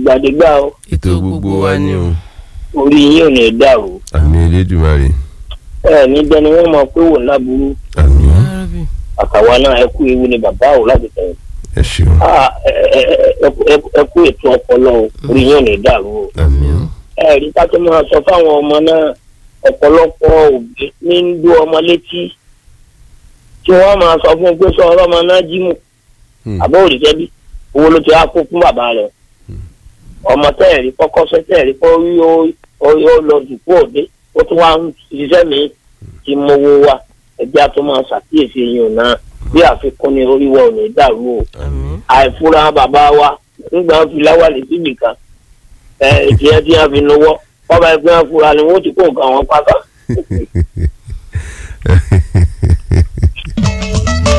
àtìgbàdégbà o ètò gbogbo wa ni o orí yín ò ní dàrú àmì elédùnmarè ẹ ní dẹni wọn mọ pé wò láburú àmì Arabi. àtàwa náà ẹ kú ewu ni bàbá ò láti tẹ̀yìn ẹ ṣeun Ah, ẹ- ẹ- ẹ- ẹ- ẹ- ẹ kú ètò ọpọlọ o orí yín ò ní dàrú o àmì ẹ rí ká tó máa sọ fáwọn ọmọ náà ọ̀pọ̀lọpọ̀ òbí ní ń dó ọmọ létí tí wọ́n máa sọ fún un pé sọ ọlọ́mọ náà jí mù Hmm. àbọ̀ òrìṣẹ́ bí owó ló ti wá kó fún bàbá rẹ̀ ọmọ tẹ́ẹ̀rí kọ́kọ́ sẹ́ tẹ́ẹ̀rí kọ́ rí ó ó- ó lọ dùkú òde ó tún wá ń ṣiṣẹ́ mi ti mowó wa ẹgbẹ́ tó máa ṣàkíyèsí yìí náà bí àfikún ni oríwọ̀ ò ní dàrú o àmín àìfúra bàbá wa nígbà wọn fi láwàlì síbì kan ẹ ìdíyẹ tí wọn fi nowó wọn bá ẹgbẹ́ wọn fura ni wọn ti kó nǹkan wọn pátá.